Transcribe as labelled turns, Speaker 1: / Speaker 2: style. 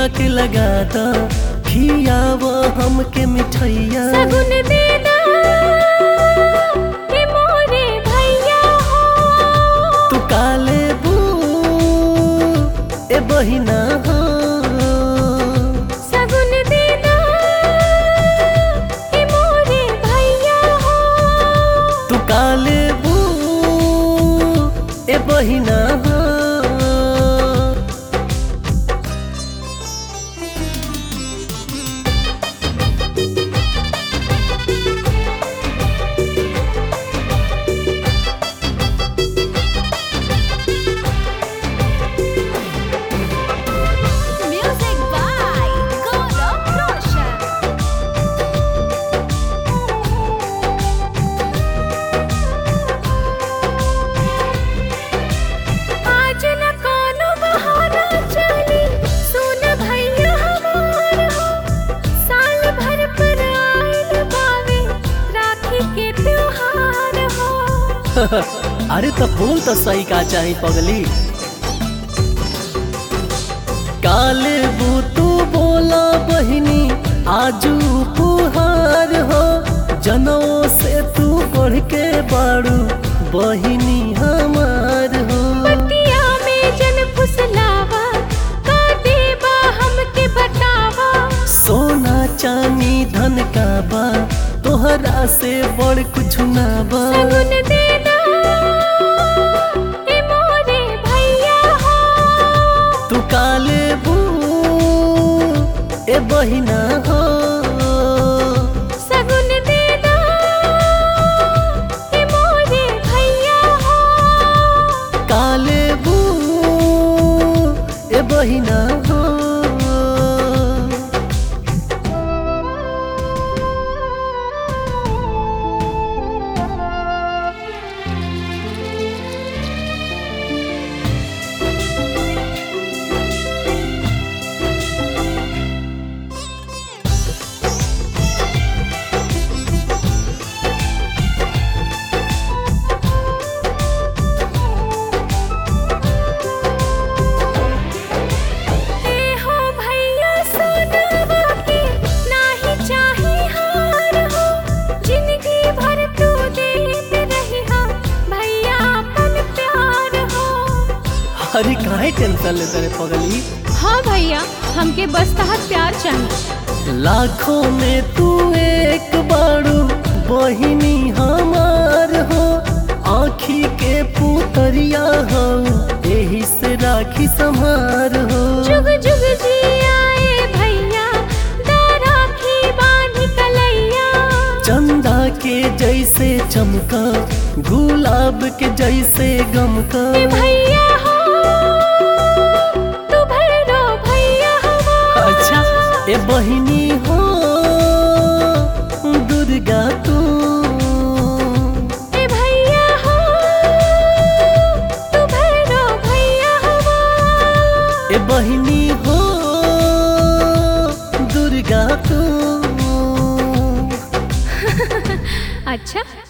Speaker 1: ठुमक लगा द खियाव हमके मिठैया
Speaker 2: सगुन देना कि मोरे भैया हो
Speaker 1: तू काले बू ए बहिना हो
Speaker 2: सगुन देना कि मोरे भैया हो
Speaker 1: तू काले बू ए बहिना हो
Speaker 2: म्यूजिक बाय गौरव रोशन आज न कोनो बहाना चली सुन भैया हमार हो साल भर पर आइल बावे राखी के त्योहार हो
Speaker 1: अरे तो फूल तो सही का चाही पगली काले बू तू बोला बहिनी आजू पुहार हो जनो से तू बढ़ के बाड़ू बहिनी हमार हो
Speaker 2: पतिया में जन फुसलावा का देबा हमके बतावा
Speaker 1: सोना चांदी धन का बा तोहरा से बड़ कुछ ना बा
Speaker 2: सगुन देना ए मोरे भैया हो
Speaker 1: तू काले बू ए बहिना हो
Speaker 2: सगुन देना ए मोरे भैया हो
Speaker 1: काले बू ए बहिना हो
Speaker 2: ए हो भैया सोनवा के नाही चाही हार हो जिंदगी भर तू देत रही हा भैया अपन प्यार हो
Speaker 1: अरे काहे टेंशन लेते रे पगली
Speaker 2: हाँ भैया हमके बस तहत प्यार चाहिए
Speaker 1: लाखों में तू एक बारू बहिनी हमार हो आँखी के पुतरिया हो यही से राखी संहार हो
Speaker 2: जुग जुग जी आए भैया दाराखी बांध कलैया
Speaker 1: चंदा के जैसे चमका गुलाब के जैसे गमका
Speaker 2: ए भैया हो तू भैरो भैया हमार
Speaker 1: अच्छा ए बहिनी हो दुर्गा तू
Speaker 2: ए भैया हो तू भैरो भैया हमार
Speaker 1: ए बहिनी हो दुर्गा तू
Speaker 2: अच्छा